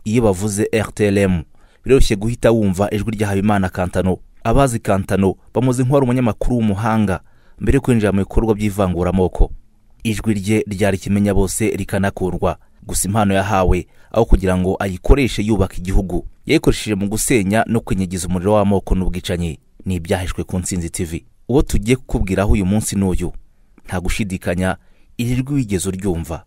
iyo bavuze rtlm biroroshye guhita wumva ijwi rya habimana kantano abazi kantano bamuzi nk'uwari umunyamakuru w'umuhanga mbere yo kwinjira mu bikorwa by'ivanguramoko ijwi rye ryari ikimenya bose rikanakurwa gusa impano yahawe aho kugira ngo ayikoreshe yubaka igihugu yayikoresheje mu gusenya no kwinyigiza umuriro w'amoko n'ubwicanyi ni ibyahishwe ku nsinzi tv uwo tugiye kukubwiraho uyu munsi n'uyu nta gushidikanya iri jwi wigeze uryumva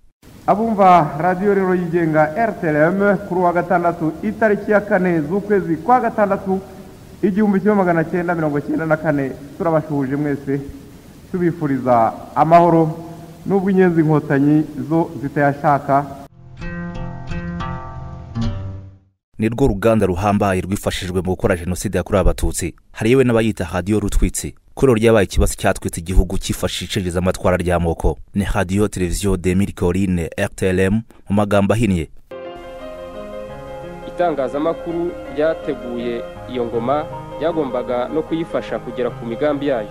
abumva radiyo rero yigenga rtlm kuri uwa gatandatu itariki ya kane z'ukwezi kwa gatandatu igihumbi kimwe magana cyenda mirongo cyenda na kane turabashuhuje mwese tubifuriza amahoro n'ubwo inyenzi inkotanyi zo zitayashaka ni rwo ruganda ruhambaye rwifashijwe mu gukora jenoside yakorewe abatutsi hari yewe n'abayita hadiyo rutwitsi kuri ubu ryabaye ikibazo cyatwitse igihugu cyifashishije icengezamatwara ry'amoko ni hadiyo televiziyo demiri korine rtlm mu magambo ahinnye itangazamakuru ryateguye iyo ngoma ryagombaga no kuyifasha kugera ku migambi yayo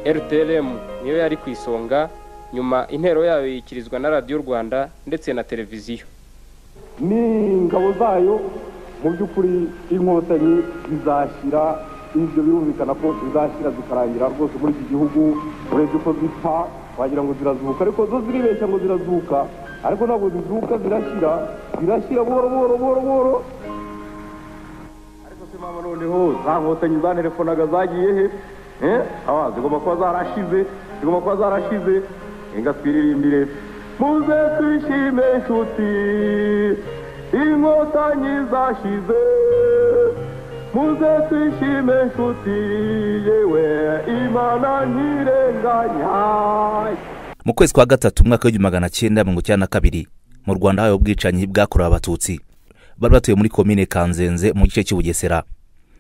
rtlm niyo yari ku isonga nyuma intero yayo yikirizwa na radiyo rwanda ndetse na televiziyo n'ingabo zayo mu by'ukuri inkotanyi zizashyira ibyo birumvikana ko zizashyira zikarangira rwose muri iki gihugu urebye uko zipfa wagira ngo zirazuka ariko zo ziribeshya ngo zirazuka ariko ntabwo zizuka zirashyira zirashyira buhoro buhoro buhoro buhoro ariko se mama noneho za nkotanyi zanerefonaga zagiye he Eh, awa zigomba kuba zarashize zigomba kuba zarashize inga twiririmbire muze twishime inshuti inkotanyi zashize muze twishime inshuti yewe imana ntirenganya mu kwezi kwa gatatu umwaka w'igihumbi magana cyenda mirongo icyenda na kabiri mu rwanda habaye ubwicanyi bwakorewe abatutsi bari batuye muri komine kanzenze mu gice cy'ubugesera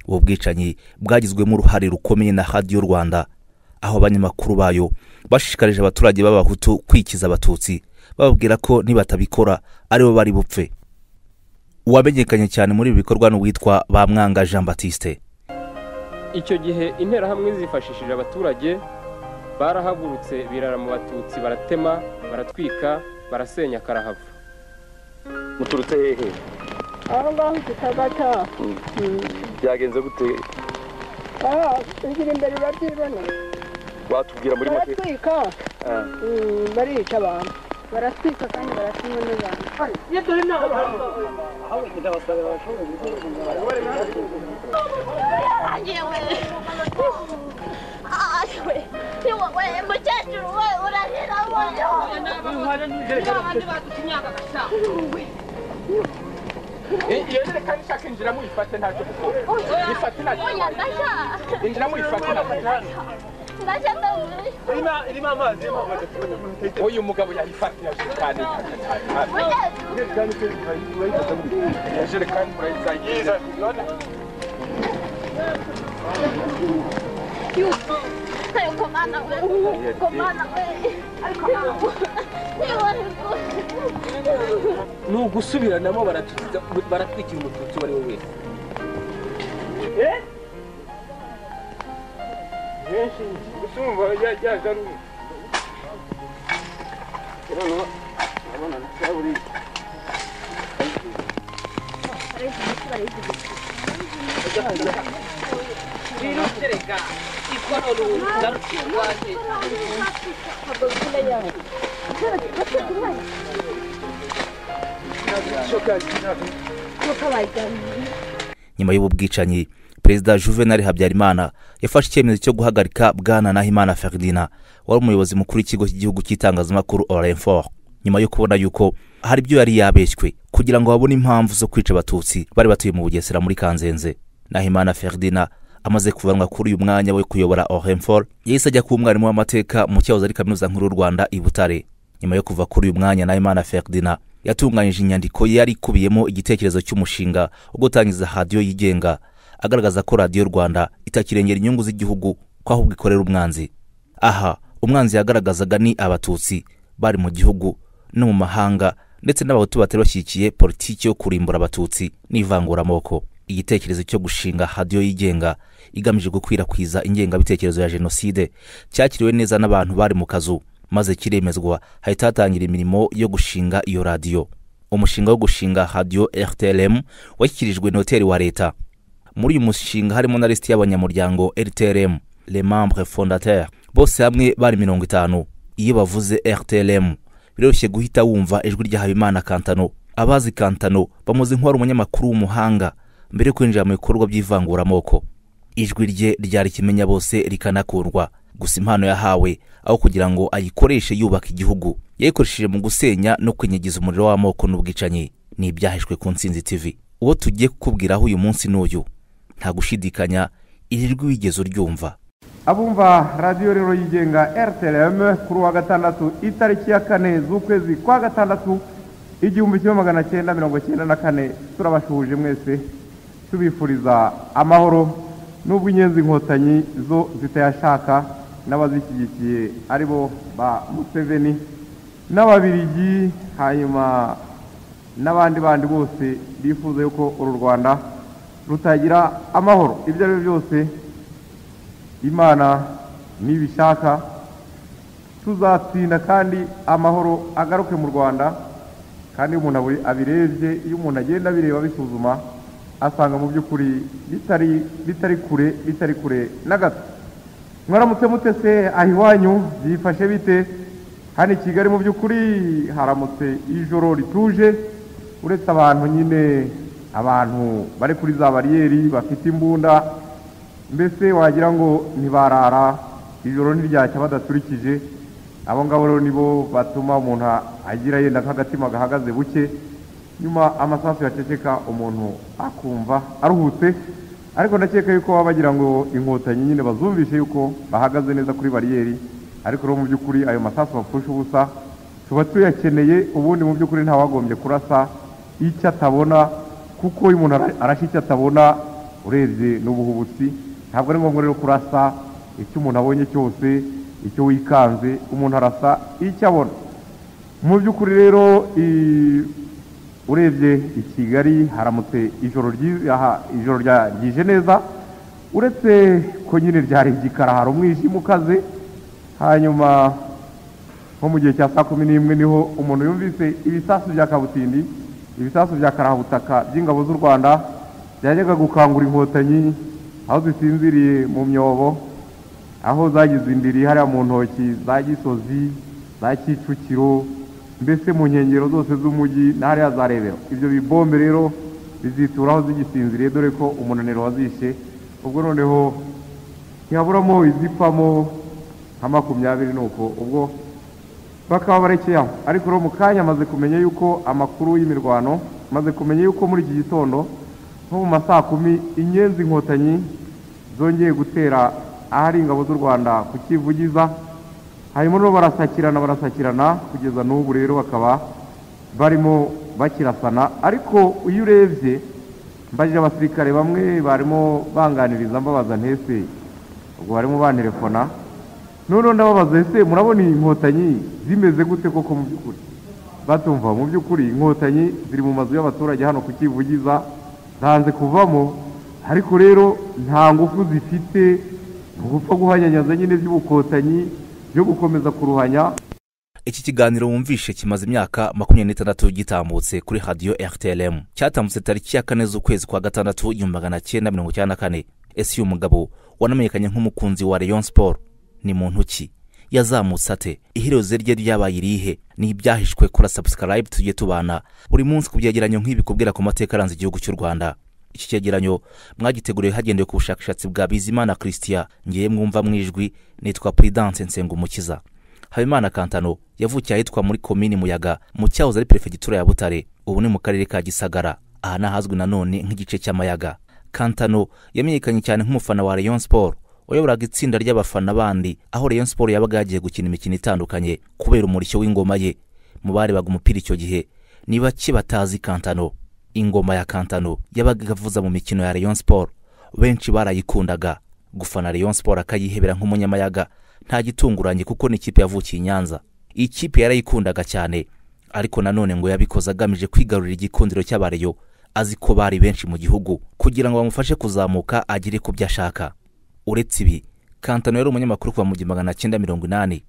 ubu bwicanyi bwagizwemo uruhare rukomeye na hadiyo rwanda aho abanyamakuru bayo bashishikarije abaturage b'abahutu kwikiza abatutsi bababwira ko nibatabikora aribo bari bupfe uwamenyekanye cyane muri ibi bikorwa ni uwitwa bamwanga jean batiste icyo gihe interahamwe zifashishije abaturage barahagurutse birara mu batutsi baratema baratwika barasenya karahava muturutse hehe aho ngaho kitagata byagenze gute aha inzira imbere urabyibona watubwira muri make baratwika Ah, mm, barica abantu baratwika kandi baratumwe n'abantu yewe yewe yewe we mukecuru we urahira injira muri fatana uyu mugabo yayifatiye ashikane ijerekani murayizagira ni ugusubiranamo baratwikira umututsi uwo ari we wese nyuma y'ubu bwicanyi perezida juvenal habyarimana yafashe icyemezo cyo guhagarika bwana nahimana feridina wari umuyobozi mukuru w'ikigo cy'igihugu cy'itangazamakuru orenfor nyuma yo kubona yuko hari ibyo yari yabeshywe kugira ngo babone impamvu zo kwica abatutsi bari batuye mu bugesera muri kanzenze nahimana feridina amaze kuvanwa kuri uyu mwanya we kuyobora orenfor yahise ajya kuba umwarimu w'amateka mu cyahoze ari kaminuza nkuru y'u rwanda i butare nyuma yo kuva kuri uyu mwanya na imana feridina yatunganyije inyandiko yari ikubiyemo igitekerezo cy'umushinga wo gutangiza hadiyo yigenga agaragaza ko radiyo rwanda itakirengera inyungu z'igihugu ko ahubwo ikorera umwanzi aha umwanzi yagaragazaga ni abatutsi bari mu gihugu no mu mahanga ndetse n'abahutu batari bashyigikiye politiki yo kurimbura abatutsi n'ivanguramoko igitekerezo cyo gushinga hadiyo yigenga igamije gukwirakwiza ingengabitekerezo ya jenoside cyakiriwe neza n'abantu bari mu kazu maze kiremezwa hahita hatangira imirimo yo gushinga iyo radiyo umushinga wo gushinga radiyo rtlm washyikirijwe noteri wa leta muri uyu mushinga harimo na lisiti y'abanyamuryango rtlm le membre fondateur bose hamwe bari mirongo itanu iyo bavuze rtlm biroroshye guhita wumva ijwi rya habimana kantano abazi kantano bamuzi nk'uwari umunyamakuru w'umuhanga mbere yo kwinjira mu bikorwa by'ivanguramoko ijwi rye ryari kimenya bose rikanakurwa gusa impano yahawe aho kugira ngo ayikoreshe yubaka igihugu yayikoresheje mu gusenya no kwinyigiza umuriro w'amoko n'ubwicanyi ni ibyahishwe ku ntsinzi tv uwo tugiye kukubwiraho uyu munsi n'uyu nta gushidikanya iri jwi wigeze uryumva abumva radiyo rero yigenga rtlm kuri uwa gatandatu itariki ya kane z'ukwezi kwa gatandatu igihumbi kimwe magana cyenda mirongo cyenda na kane turabashuhuje mwese tubifuriza amahoro n'ubwo inyenzi inkotanyi zo zitayashaka n'abazishyigikiye aribo ba museveni n'ababirigi hanyuma n'abandi bandi bose bifuza yuko uru rwanda rutagira amahoro ibyo ari byo byose imana nibishaka tuzatsinda kandi amahoro agaruke mu rwanda kandi iyo umuntu abu- abirebye iyo umuntu agenda abireba abisuzuma asanga mu by'ukuri bitari bitari kure bitari kure na gato mwaramutse mutese aho iwanyu byifashe bite hano i kigali mu by'ukuri haramutse ijoro rituje uretse abantu nyine abantu bari kuri za bariyeri bafite imbunda mbese wagira ngo ntibarara ijoro ntiryacya badaturikije abo ngabo rero nibo batuma umuntu agira yenda nk'agatima gahagaze buke nyuma amasasu yaceceka umuntu akumva aruhutse ariko ndakeka yuko baba bagira ngo inkotanyi nyine bazumvishe yuko bahagaze neza kuri bariyeri ariko rero mu by'ukuri ayo masasu bapfusha ubusa tuba tuyakeneye ubundi mu by'ukuri ntawagombye kurasa icyo atabona kuko iyo umuntu ara- arashe icyo atabona urebye n'ubuhubutsi ntabwo ari ngombwa rero kurasa icyo umuntu abonye cyose icyo wikanze umuntu arasa icyo abona mu by'ukuri rero i- urebye i kigali haramutse ijoro ryi- aha, ijoro rya- ryije neza uretse ko nyine ryari igikara hari umwijima ukaze hanyuma nko mu gihe cya saa kumi n'imwe niho umuntu yumvise ibisasu bya kabutindi ibisasu bya karabutaka by'ingabo z'u rwanda byajyaga gukangura inkotanyi aho zisinziriye mu myobo aho zagize indiri hariya mu ntoki za gisozi za kicukiro mbese mu nkengero zose z'umujyi na hariya za rebero ibyo bibombe rero bizitura aho zigisinziriye dore ko umunaniro wazishe ubwo noneho ntihaburamo izipfamo nka makumyabiri nuko ubwo bakaba barekeye aho ariko rero mu kanya amaze kumenya yuko amakuru y'imirwano maze kumenya yuko muri iki gitondo nko mu ma saa kumi inyenzi inkotanyi zongeye gutera ahari ingabo z'u rwanda ku kivugiza hanyuma rero barasakirana barasakirana kugeza n'ubu rero bakaba barimo bakirasana ariko iyo urebye mbajije abasirikare bamwe barimo banganiriza mbabaza ntese ubwo barimo bantelefona noneho ndababaza ese murabona iyi nkotanyi zimeze gute koko mu by'ukuri batumva mu by'ukuri inkotanyi ziri mu mazu y'abaturage hano ku kivugiza zanze kuvamo ariko rero nta ngufu zifite ni ugupfa guhanyanyaza nyine by'ubukotanyi byo gukomeza kuruhanya iki kiganiro wumvishe kimaze imyaka makumyabiri n'itandatu gitambutse kuri radiyo rtlm cyatambutse tariki ya kane z'ukwezi kwa gatandatu igihumbi magana cyenda mirongo icyenda na kane ese uyu mugabo wanamenyekanye nk'umukunzi wa rayon sport ni muntu ki yazamutse ate iherezo rye ryabaye irihe ni ibyahishwe kora subscribe tujye tubana buri munsi ku byegeranyo nk'ibi kubwira ku mateka aranze igihugu cy'u rwanda iki cyegeranyo mwagiteguriwe hagendewe ku bushakashatsi bwa bizimana christian ngiye mwumva mu ijwi nitwa prudence nsengumukiza habimana kantano yavukiye ahitwa muri komini muyaga mu cyahoze ari perefegitura ya butare ubu ni mu karere ka gisagara aha ni ahazwi nanone nk'igice cy'amayaga kantano yamenyekanye cyane nk'umufana wa rayon sport wayoboraga itsinda ry'abafana bandi aho rayon sport yabaga yagiye gukina imikino itandukanye kubera umurishyo w'ingoma ye mu barebaga umupira icyo gihe ni bake batazi kantano ingoma ya kantano yabaga igavuza mu mikino ya rayon sport benshi barayikundaga gufana rayon sport akayihebera nk'umunyamayaga nta gitunguranye kuko ni ikipe yavukiye i nyanza iyi kipe yarayikundaga cyane ariko nanone ngo yabikoze agamije kwigarurira igikundiro cy'abareyo azi ko bari benshi mu gihugu kugira ngo bamufashe kuzamuka agere ku byo ashaka uretse ibi kantano yari umunyamakuru kuva mu gihumbi magana cyenda mirongo inani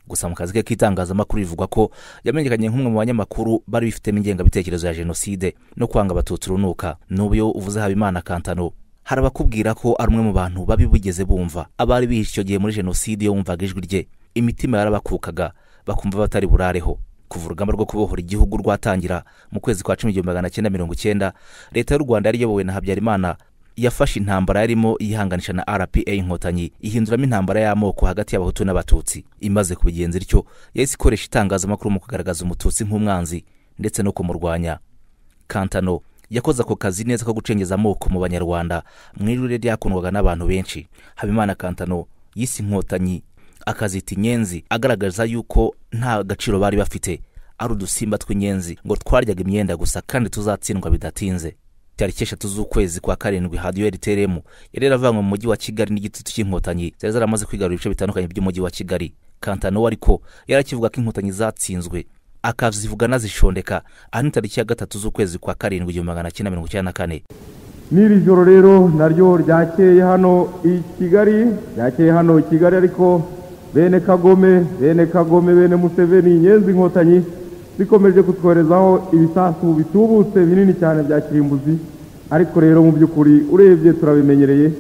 gusa mu kazi ke k'itangazamakuru bivugwa ko yamenyekanye nk'umwe mu banyamakuru bari bifitemo ingengabitekerezo ya jenoside no kwanga abatutsi urunuka n'ubu iyo uvuze habimana kantano hari abakubwira ko ari umwe mu bantu babi bigeze bumva abari bihishe icyo gihe muri jenoside iyo bumvaga ijwi rye imitima yarabakukaga bakumva batari burareho kuva urugamba rwo kubohora igihugu rwatangira mu kwezi kwa cumi igihumbi magana cyenda mirongo icyenda leta y'u rwanda yari iyobowe na habyarimana yafashe intambara yarimo yihanganisha na rpa inkotanyi ihinduramo intambara y'amoko hagati y'abahutu n'abatutsi imaze kubigenza ityo yahise ikoresha itangazamakuru mu kugaragaza umututsi nk'umwanzi ndetse no kumurwanya kantano yakoze ako kazi neza ko gucengeza amoko mu banyarwanda mu ijwi rye ryakundwaga n'abantu benshi habimana kantano yise inkotanyi akazita inyenzi agaragaza yuko nta gaciro bari bafite ari udusimba tw'inyenzi ngo twaryaga imyenda gusa kandi tuzatsindwa bidatinze tariki eshatu z'ukwezi kwa karindwi hadiyo rtrm yari yaravanywe mu mujyi wa kigali n'igitutu cy'inkotanyi zari zaramaze kwigarura ibice bitandukanye by'umujyi wa kigali kantano ariko yarakivuga ko inkotanyi zatsinzwe akazivuga anazishondeka aha ni tariki ya gatatu z'ukwezi kwa karindwi igihumbi magana cyenda mirongo icyenda na kane n'iri joro rero naryo ryakeye hano i kigali ryakeye hano i kigali ariko bene kagome bene kagome bene museveni inyenzi inkotanyi zikomeje kutworezaho ibisasu bitubutse binini cyane bya kirimbuzi ariko rero mu by'ukuri urebye turabimenyereye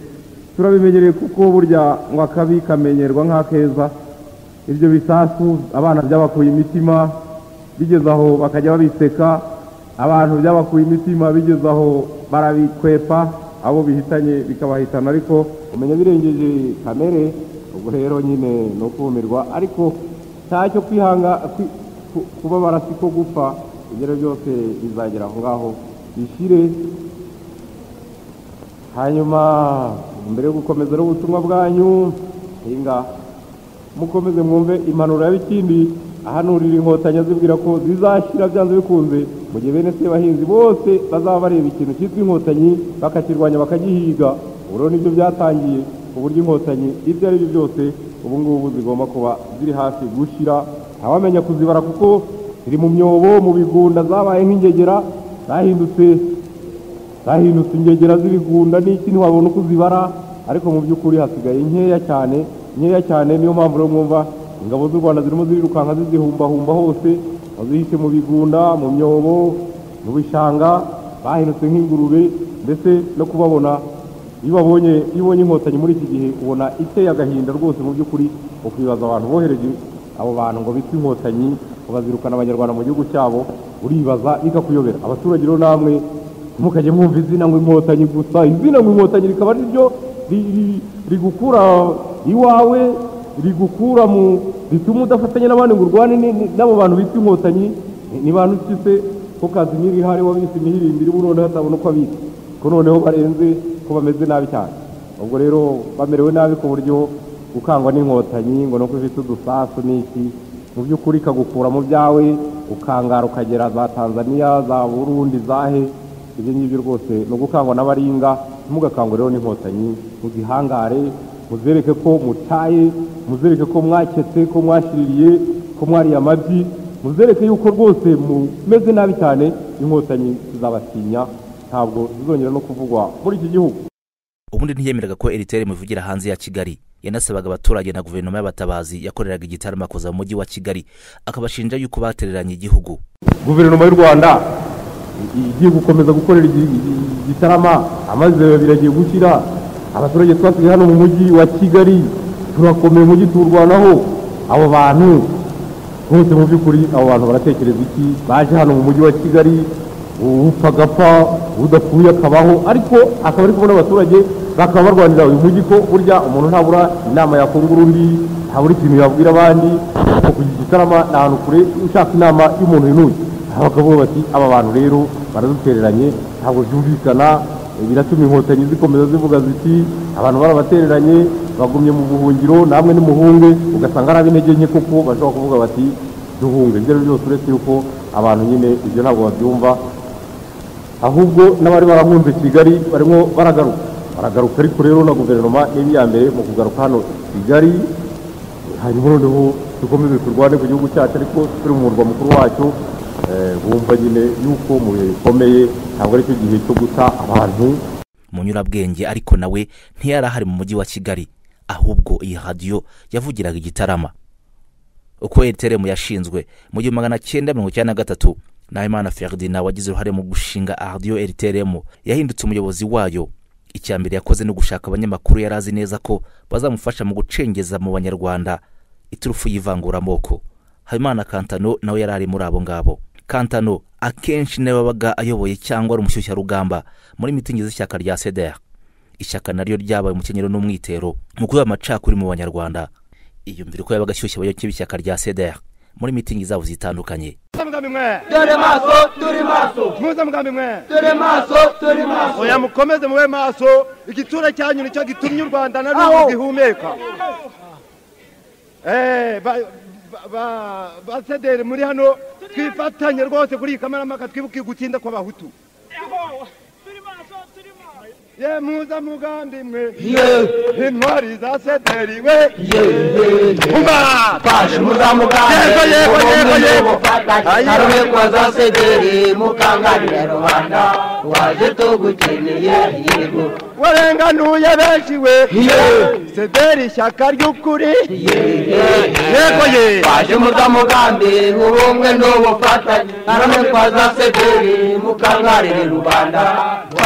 turabimenyereye kuko burya ngo akabi kamenyerwa nk'akeza ibyo bisasu abana byabakuye imitima bigeze aho bakajya babiseka abantu byabakuye imitima bigeze aho barabikwepa abo bihitanye bikabahitana ariko umenya birengeje kamere ubwo rero nyine ni ukumirwa ariko nta cyo kwihanga kwi- ku- kubabara si ko gupfa ibyo byose bizagera aho ngaho bishyire hanyuma mbere yo gukomeza rero ubutumwa bwanyu hinga mukomeze mwumve impanuro ya bikindi ahanurira inkotanyi azibwira ko zizashyira byanze bikunze mu gihe bene sebahinzi bose bazaba bareba ikintu cyitwa inkotanyi bakakirwanya bakagihiga ubu rero nibyo byatangiye ku buryo inkotanyi ibyo ari byo byose ubu ngubu zigomba kuba ziri hafi gushyira ntawamenya kuzibara kuko ziri mu myobo mu bigunda zabaye nk'ingegera zahindutse zahindutse ingegera z'ibigunda n'iki ntiwabona uko uzibara ariko mu by'ukuri hasigaye nkeya cyane nkeya cyane niyo mpamvu rero mwumva ingabo z'u rwanda zirimo zirirukanka zizihumbahumba hose bazihishe mu bigunda mu myobo mu bishanga bahindutse nk'ingurube ndetse no kubabona iyo babonye iyo ubonye inkotanyi muri iki gihe ubona iteye agahinda rwose mu by'ukuri ukibaza abantu bohereje abo bantu ngo bita inkotanyi bakazirukana abanyarwanda mu gihugu cyabo uribaza bikakuyobera abaturage rero namwe mukajya mwumva izina ngo inkotanyi gusa izina ngo inkotanyi rikaba ari ryo ri- ri- rigukura iwawe rigukura mu rituma udafatanya n'abandi ngo urwane ni- ni- n'abo bantu bita inkotanyi ni- ni bantu ki se ko kazimiri ihari wabise imihirindiri ubu noneho atabona uko abitse ko noneho barenze ko bameze nabi cyane ubwo rero bamerewe nabi ku buryo gukangwa n'inkotanyi ngo nuko ifite udusasu n'iki mu by'ukuri ikagukura mu byawe ukangara ukagera za tanzaniya za burundi zahe ibyo ngibyo rwose ni ugukangwa n'abaringa ntimugakangwe rero n'inkotanyi muzihangare muzereke ko mutaye muzereke ko mwaketse ko mwashiririye ko mwariye amabyi muzereke yuko rwose mumeze nabi cyane inkotanyi zizabatinya ntabwo zizongera no kuvugwa muri iki gihugu ubundi ntiyemeraga ko eritere ivugira hanze ya kigali yanasabaga abaturage na guverinoma y'abatabazi yakoreraga igitaramo akoza mu mujyi wa kigali akabashinja yuko batereranye igihugu guverinoma y'u rwanda i- igiye gukomeza gukorera igi- igi- igitarama amazero biragiye gushyira abaturage twasigaye hano mu mujyi wa kigali turakomeye umujyi tuwurwanaho abo bantu bose mu by'ukuri abo bantu baratekereza iki baje hano mu mujyi wa kigali upfa agapfa udapfuye akabaho ariko akaba ari kubona abaturage bakaba barwanira uyu mujyi ko burya umuntu ntabura inama yakungura undi ntabura ikintu yabwira abandi ariko kugira igitarama ni ahantu kure ushaka inama y'umuntu inuye aho bakavuga bati aba bantu rero baradutereranye ntabwo byumvikana biratuma inkotanyi zikomeza zivuga ziti abantu barabatereranye bagumye mu buhungiro namwe nimuhunge ugasanga ari ab'intege nke koko bashobora kuvuga bati duhunge ibyo ari byo byose uretse yuko abantu nyine ibyo ntabwo babyumva ahubwo n'abari barahunze kigali barimo baragaruka baragaruka ariko rero na guverinoma n'iri iya mbere mu kugaruka hano kigali hanyuma noneho dukomeze turwane ku gihugu cyacu ariko turi mu murwa mukuru wacyo eh, bumva nyine yuko mu bihe bikomeye ntabwo ari cyo gihe cyo guta abantu munyurabwenge ariko nawe ntiyari ahari mu mujyi wa kigali ahubwo iyi radiyo yavugiraga igitarama uko eriteremu yashinzwe mu gihumbi magana cyenda mirongo icyenda na gatatu nahimana ferdinand wagize uruhare mu gushinga ardiyo eriteremu yahindutse umuyobozi wayo icya mbere yakoze ni ugushaka abanyamakuru yari azi neza ko bazamufasha mu gucengeza mu banyarwanda iturufu y'ivanguramoko habimana kantano nawe yari ari muri abo ngabo kantano akenshi niwe wabaga ayoboye cyangwa ari umushyushyarugamba muri mitingi z'ishyaka rya sedera ishyaka naryo ryabaye umukenyero n'umwitero mu kuba amacakuri mu banyarwanda iyumvira uko yabaga ashyushye abayoboke b'ishyaka rya sedera muri mitingi zabo zitandukanye muzamugambi mwe dore maso turi maso muzamugambi mwe dore maso turi maso oya mukomeze mube maso igitura cyanyu nicyo gitumye u rwanda na rwo gihumeka Eh, ba- ba- ba- basederi muri hano twifatanye rwose kuri iyi kamaramaka twibuke gutinda kw'abahutu ye muzamugambi mwe intwari za sederi we Umba! Fashe muzamugambe Yego, yego, yego, yego. Karube kwaza sederi mukanganire Rwanda Waje tugukeneye yego warenganuye benshi we sederi ishyaka ry'ukuri yego ye Fashe muzamugambe ubumwe n'ubufatanye Karube kwaza sederi mukanganire Rwanda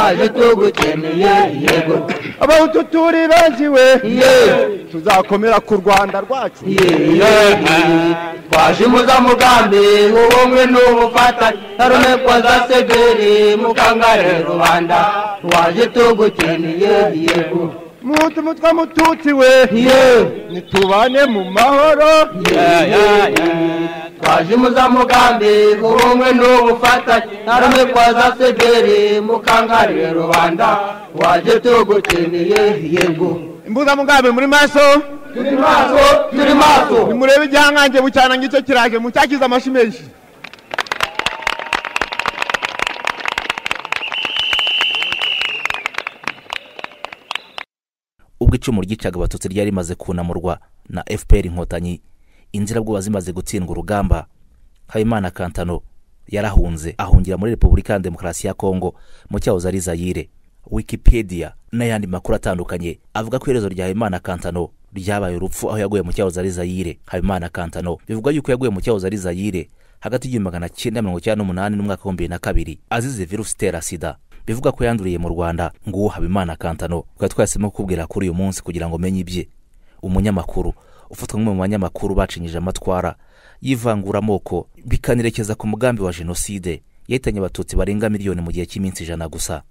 Waje tugukeneye yego abahutu turi benshi we Yeee tuzakomera ku rwanda rwacu twaje muzamugambi ubumwe n'ubufatanye tarumekwa za segeri mukangare rubanda twaje tugukeneye yego mutu mutwa mututsi we nitubane mu mahoro twaje muzamugambi ubumwe n'ubufatanye tarumekwa za segeri mukangare rubanda twaje tugukeneye yego imbuga mugambi muri maso turi maso turi maso nimurebe igihangange bucyana ngicyo kiraje mucyakize amashi menshi ubwo icumu ryicaga abatutsi ryari rimaze kunamurwa na fpr inkotanyi inzirabwoba zimaze gutsindwa urugamba habimana kantano yarahunze ahungira muri repubulika ya demokarasi ya kongo mu cyahoze ari zayire wikipedia n'ayandi makuru atandukanye avuga ko iherezo rya habimana kantano ryabaye urupfu aho yaguye mu cyahoze ari zayire habimana kantano bivugwa yuko yaguye mu cyahoze ari zayire hagati y'igihumbi magana cyenda mirongo icyenda n'umunani n'umwaka w'ibihumbi bibiri na kabiri azize virusi itera sida bivuga ko yanduriye mu rwanda nguwo habimana kantano tukaba twahisemo kukubwira kuri uyu munsi kugira ngo umenye ibye umunyamakuru ufatwa nk'umwe mu banyamakuru bacinyije amatwara y'ivanguramoko bikanerekeza ku mugambi wa jenoside yahitanye abatutsi barenga miliyoni mu gihe cy'iminsi ijana gusa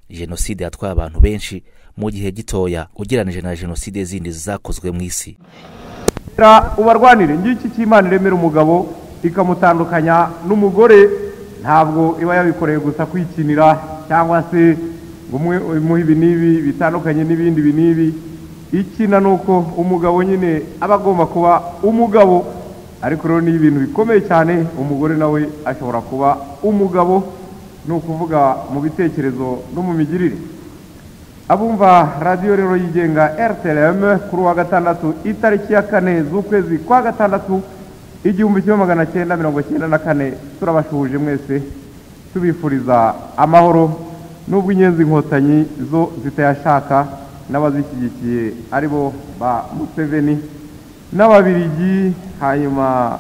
jenoside yatwaye abantu benshi mu gihe gitoya ugereranije na jenoside zindi zakozwe mu isi ubarwanire ngiki cy'imana iremera umugabo ikamutandukanya n'umugore ntabwo iba yabikoreye gusa kwikinira cyangwa se ngo umwe- umuhe ibi n'ibi bitandukanye n'ibindi ibi n'ibi ikina ni uko umugabo nyine aba agomba kuba umugabo ariko rero ni ibintu bikomeye cyane umugore nawe ashobora kuba umugabo ni ukuvuga mu bitekerezo no mu migirire abumva radiyo rero yigenga rtlm kuri uwa gatandatu itariki ya kane z'ukwezi kwa gatandatu igihumbi kimwe magana cyenda mirongo cyenda na kane turabashuhuje mwese tubifuriza amahoro n'ubwo inyenzi inkotanyi zo zitayashaka n'abazishyigikiye aribo ba museveni n'ababirigi hanyuma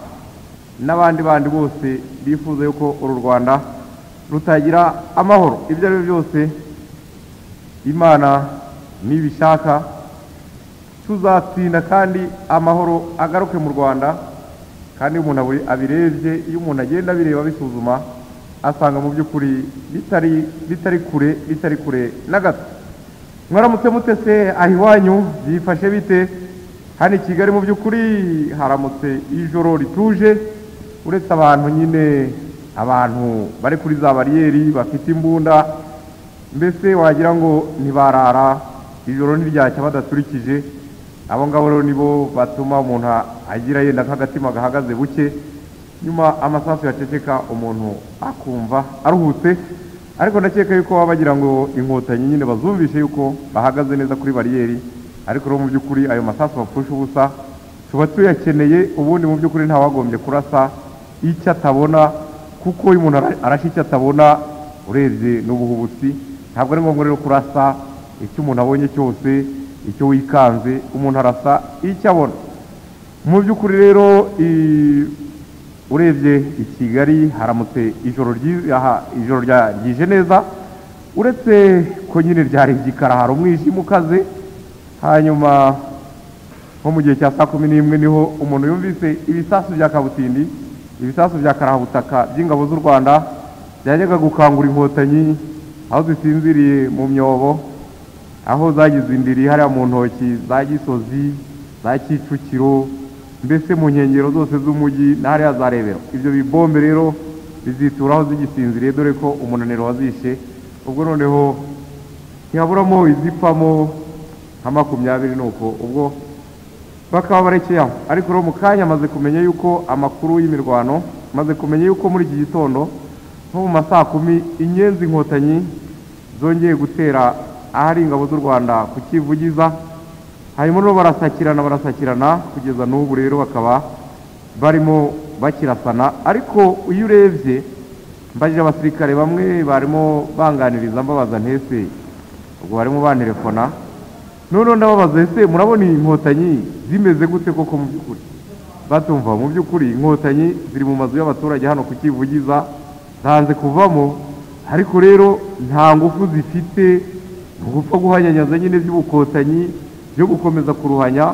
n'abandi bandi bose bifuza yuko uru rwanda rutagira amahoro ibyo ari byo byose imana nibishaka tuzatsinda kandi amahoro agaruke mu rwanda kandi iyo umuntu aburi- abirebye iyo umuntu agenda abireba abisuzuma asanga mu by'ukuri bitari bitari kure bitari kure na gato mwaramutse mutese aho iwanyu byifashe bite hano i kigali mu by'ukuri haramutse ijoro rituje uretse abantu nyine abantu bari kuri za bariyeri bafite imbunda mbese wagira ngo ntibarara ijoro ntiryacya badaturikije abo ngabo rero nibo batuma umuntu agira yenda nk'agatima gahagaze buke nyuma amasasu yaceceka umuntu akumva aruhutse ariko ndakeka yuko baba bagira ngo inkotanyi nyine bazumvishe yuko bahagaze neza kuri bariyeri ariko rero mu by'ukuri ayo masasu bapfusha ubusa tuba tuyakeneye ubundi mu by'ukuri ntawagombye kurasa icyo atabona kuko iyo umuntu ara- arashe icyo atabona urebye n'ubuhubutsi ntabwo ari ngombwa rero kurasa icyo umuntu abonye cyose icyo wikanze umuntu arasa icyo abona mu by'ukuri rero i- urebye i kigali haramutse ijoro ryi- aha- ijoro rya- ryije neza uretse ko nyine ryari igikara hari umwijima ukaze hanyuma nko mu gihe cya saa kumi n'imwe niho umuntu yumvise ibisasu bya kabutindi ibisasu bya karabutaka by'ingabo z'u rwanda byajyaga gukangura inkotanyi aho zisinziriye mu myobo aho zagize indiri hariya mu ntoki za gisozi za kicukiro mbese mu nkengero zose z'umujyi na hariya za rebero ibyo bibombe rero bizituraho zigisinziriye dore ko umunaniro wazishe ubwo noneho ntihaburamo izipfamo nka makumyabiri nuko ubwo bakaba barekeye aho ariko rero mu kanya amaze kumenya yuko amakuru y'imirwano maze kumenya yuko muri iki gitondo nko mu ma saa kumi inyenzi inkotanyi zongeye gutera ahari ingabo z'u rwanda ku kivugiza hanyuma rero barasakirana barasakirana kugeza n'ubu rero bakaba barimo bakirasana ariko iyo urebye mbajije abasirikare bamwe barimo banganiriza mbabaza ntese ubwo barimo bantelefona noneho ndababaza ese murabona iyi nkotanyi zimeze gute koko mu by'ukuri batumva mu by'ukuri inkotanyi ziri mu mazu y'abaturage hano ku kivugiza zanze kuvamo ariko rero nta ngufu zifite mu gupfa guhanyanyaza nyine by'ubukotanyi byo gukomeza kuruhanya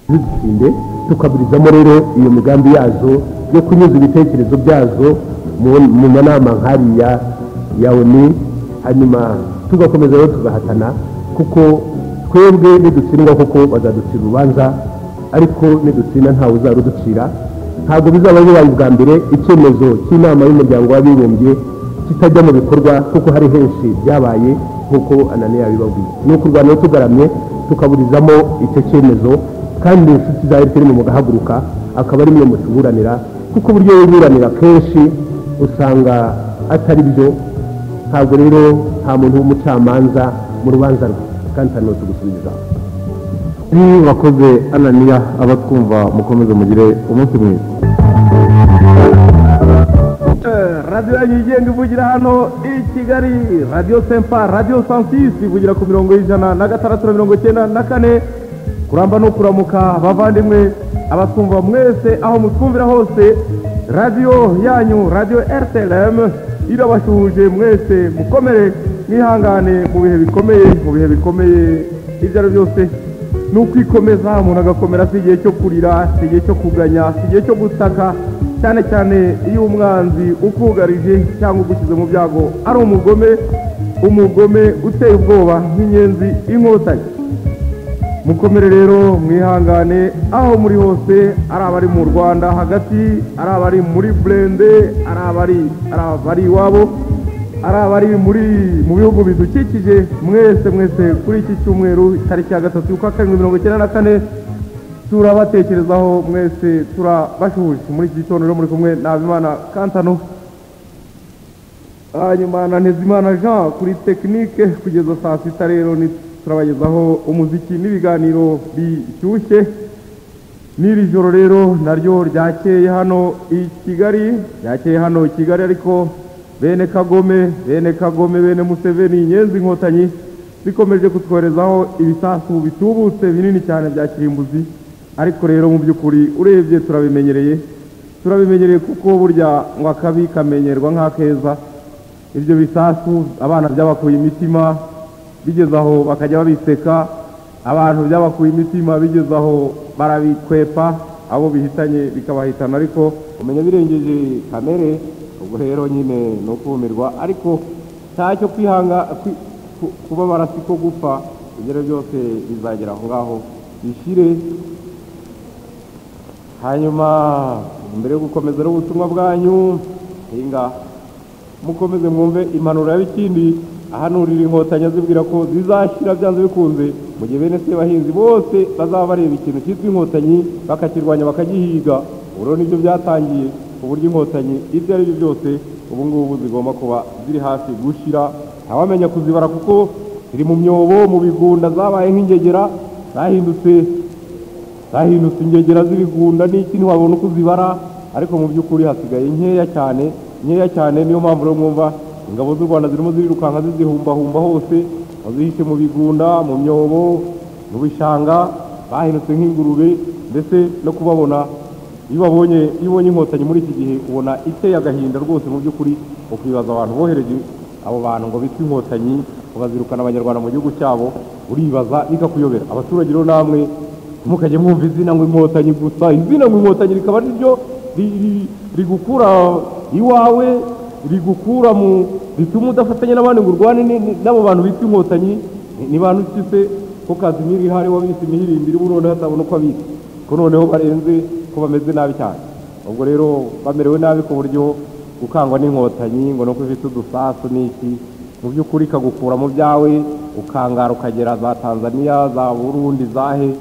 ntizisinde tukaburizamo rero iyo migambi yazo yo kunyuza ibitekerezo byazo mu- mu manama nk'ariya ya oni hanyuma tugakomeza rero tugahatana kuko twebwe nidutsindwa koko bazaducira urubanza ariko nidutsinda ntawe uzaruducira ntabwo bizaba bibaye ubwa mbere icyemezo cy'inama y'umuryango w'abibumbye kitajya mu bikorwa kuko hari henshi byabaye nk'uko ananiya yabibabwiye ni ukurwana tugaramye tukaburizamo icyo cyemezo kandi inshuti za efuperi mu mugahaguruka akaba ari mwe mutuburanira kuko uburyo wiburanira kenshi usanga atari byo ntabwo rero nta muntu w'umucamanza mu rubanza rwe kandi nta n'utugusubiza ni wakoze ananiya abatwumva mukomeze mugire umunsi mwiza radiyo yanyu yigenga ivugira hano i kigali radiyo sempa radiyo sansisi ivugira ku mirongo y'ijana na gatandatu na mirongo icyenda na kane kuramba no kuramuka abavandimwe abatwumva mwese aho mutwumvira hose radiyo yanyu radiyo rtlm irabashuhuje mwese mukomere mwihangane mu bihe bikomeye mu bihe bikomeye ibyo ari byo byose ni ukwikomeza umuntu agakomera si igihe cyo kurira si igihe cyo kuganya si igihe cyo gutaka cyane cyane iyo umwanzi ukugarije cyangwa ugushyize mu byago ari umugome umugome uteye ubwoba nk'inyenzi inkotanyi mukomere rero mwihangane aho muri hose ari abari mu rwanda hagati ari abari muri burende ari abari ari abari iwabo ari abari muri mu bihugu bidukikije mwese mwese kuri iki cyumweru tariki ya gatatu y'ukwa karindwi mirongo icyenda na kane turabatekerezaho mwese turabashuhuje muri iki gitondo rero muri kumwe n'abimana kantano hanyuma na ntezimana jean kuri tekinike kugeza saa sita rero ni- turabagezaho umuziki n'ibiganiro bishyushye n'iri joro rero naryo ryakeye hano i kigali ryakeye hano i kigali ariko bene kagome bene kagome bene museveni inyenzi inkotanyi zikomeje kutwoherezaho ibisasu bitubutse binini cyane bya kirimbuzi ariko rero mu by'ukuri urebye turabimenyereye turabimenyereye kuko burya ngo akabi kamenyerwa nk'akeza ibyo bisasu abana byabakuye imitima bigeze aho bakajya babiseka abantu byabakuye imitima bigeze aho barabikwepa abo bihitanye bikabahitana ariko umenya birengeje kamere ubwo rero nyine ni ukumirwa ariko ntacyo kwihanga kwi- ku- kubabara si ko gupfa ibyo rero byose bizagera aho ngaho bishyire hanyuma mbere yo gukomeza rero ubutumwa bwanyu hinga mukomeze mwumve impanuro ya bikindi ahanurira inkotanyi azibwira ko zizashyira byanze bikunze mu gihe bene sebahinzi bose bazaba bareba ikintu cyitwa inkotanyi bakakirwanya bakagihiga ubu rero nibyo byatangiye ku buryo inkotanyi ibyo ari byo byose ubu ngubu zigomba kuba ziri hafi gushyira ntawamenya kuzibara kuko ziri mu myobo mu bigunda zabaye nk'ingegera zahindutse zahindutse ingegera z'ibigunda n'iki ntiwabona uko uzibara ariko mu by'ukuri hasigaye nkeya cyane nkeya cyane niyo mpamvu rero mwumva ingabo z'u rwanda zirimo zirirukanka zizihumbahumba hose bazihishe mu bigunda mu myobo mu bishanga bahindutse nk'ingurube ndetse no kubabona iyo babonye iyo ubonye inkotanyi muri iki gihe ubona iteye agahinda rwose mu by'ukuri ukibaza abantu bohereje abo bantu ngo bitwe inkotanyi ukazirukana abanyarwanda mu gihugu cyabo uribaza bikakuyobera abaturage rero namwe ntimukajye mwumva izina ngo inkotanyi gusa izina ngo inkotanyi rikaba ari ryo ri- ri- rigukura iwawe rigukura mu rituma udafatanya n'abandi ngo urwane ni- ni- n'abo bantu bitwa inkotanyi ni- ni bantu ki se ko kazimiri ihari wabise imihirimbiri burundu hatabona uko abitse ko noneho barenze ko bameze nabi cyane ubwo rero bamerewe nabi ku buryo gukangwa n'inkotanyi ngo nuko ifite udusasu n'iki mu by'ukuri ikagukura mu byawe ukangara ukagera za tanzania za burundi zahe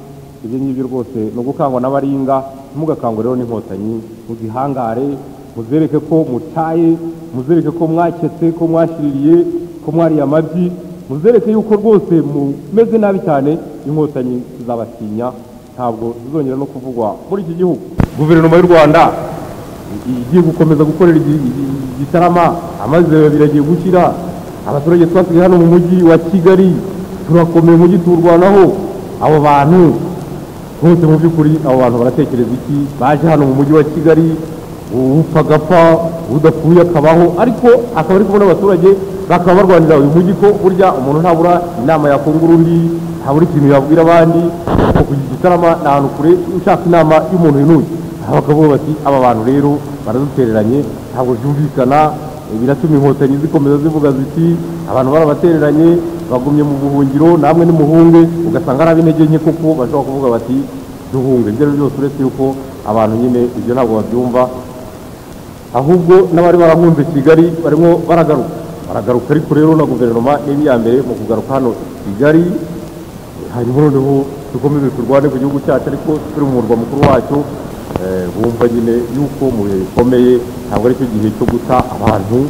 ibyo ngibyo rwose ni ugukangwa n'abaringa ntimugakangwe rero n'inkotanyi muzihangare muzereke ko mutaye muzereke ko mwaketse ko mwashiririye ko mwariye amabyi muzereke yuko rwose mumeze nabi cyane inkotanyi zizabatinya ntabwo zizongera no kuvugwa muri iki gihugu guverinoma y'u rwanda igiye gukomeza gukorera igi- igi- igitarama amazi biragiye gukira abaturage twasigaye hano mu mujyi wa kigali turakomeye umujyi tuwurwanaho abo bantu bose mu by'ukuri abo bantu baratekereza iki baje hano mu mujyi wa kigali upfa agapfa udapfuye akabaho ariko akaba ari kumwe n'abaturage bakaba barwanira uyu mujyi ko burya umuntu ntabura inama yakungura undi ntabura ikintu yabwira abandi kuko kugira igitarama ni ahantu kure ushaka inama y'umuntu yinuye aho bakavuga bati aba bantu rero baradutereranye ntabwo byumvikana eh, biratuma inkotanyi zikomeza zivuga ziti abantu barabatereranye bagumye mu buhungiro namwe nimuhunge ugasanga ari ab'intege nke kuko bashobora kuvuga bati duhunge ibyo ari byo byose uretse yuko abantu nyine ibyo ntabwo babyumva ahubwo n'abari barahunze kigali barimo baragaruka baragaruka ariko rero na guverinoma n'iri iya mbere mu kugaruka hano kigali hanyuma noneho dukomeze turwane ku gihugu cyacu ariko turi mu murwa mukuru wacyo eh, bumva nyine yuko mu bihe bikomeye ntabwo aricyo gihe cyo guta abantu